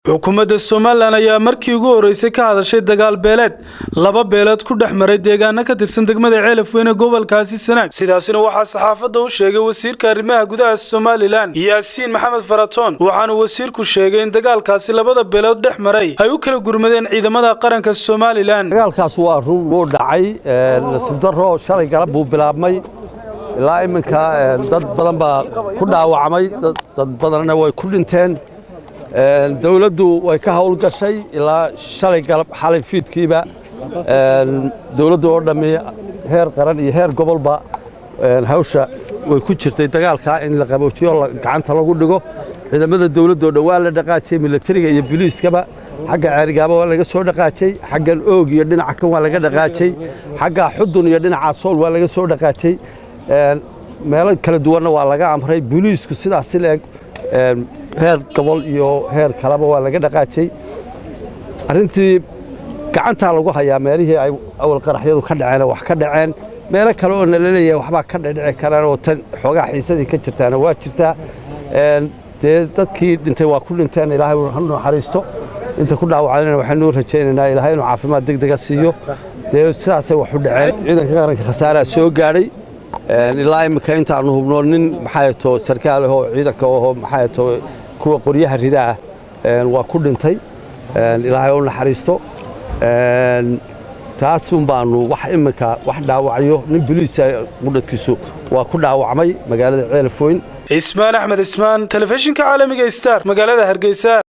xukuumadda somalilan ayaa markii ugu horreysay ka hadashay dagaal beeleed laba beeleed ku dhex maray deegaano ka tirsan degmada ceelaf weyne gobolkaasi sanaag sidaasina waxaa saxaafadda u sheegay wasiirka arrimaha gudaha somalilan yaasiin maxamed faratoon waxaana wasiirku sheegay in dagaalkaasi labada beelood dhex maray ay u kala gurmadeen ciidamada qaranka somalilan dagaalkaas waa run wuu dhacay nasiib daro shalay galab buu bilaabmay ilaa iminka dad badan baa ku dhaawacmay dad badanna way ku dhinteen dawladdu way ka howlgashay ilaa shalay galab xalay fiidkiiba dawladdu oo dhammi heer qaran iyo heer gobolba hawsha way ku jirtay dagaalkaa in la qaboojiyo gacanta lagu dhigo ciidamada dawladdoo dhan waa la dhaqaajiyey milatariga iyo boliiskaba xagga ceerigaaba waa laga soo dhaqaajay xaggan oog iyo dhinaca kan waa laga dhaqaajay xagga xudun iyo dhinaca sool waa laga soo dhaqaajay meelo kala duwanna waa laga amray boliisku sidaas leeg heer gobol iyo heer kaleba waa laga dhaqaajay arrintii gacantaa lagu hayaa meelihii ay awal qaraxyadu ka dhaceen wax ka dhaceen meelo kale oo nala leeyahay waxbaa ka dhedhici karaan oo tan xoogaa xiisadii ka jirtaana waa jirtaa dee dadkii dhintay waa ku dhinteen ilaahay ha naxariisto inta ku dhaawacdana waxaynuu rajaynaynaa ilaahay inuu caafimaad degdega siiyo dee sidaasay wax u dhaceen ciidanka qaranka khasaaraa soo gaadhay ilaa iminka intaanu hubno nin maxaato sarkaal ahoo ciidanka ahoo maxaato kuwa qoryaha ridaa waa ku dhintay ilaahay u naxariisto taasun baanu wax iminka wax dhaawacyo nin boliisa qudhadkiisu waa ku dhaawacmay magaalada ceelafooyn cismaan axmed cismaan telefishinka caalamiga star magaalada hargeysa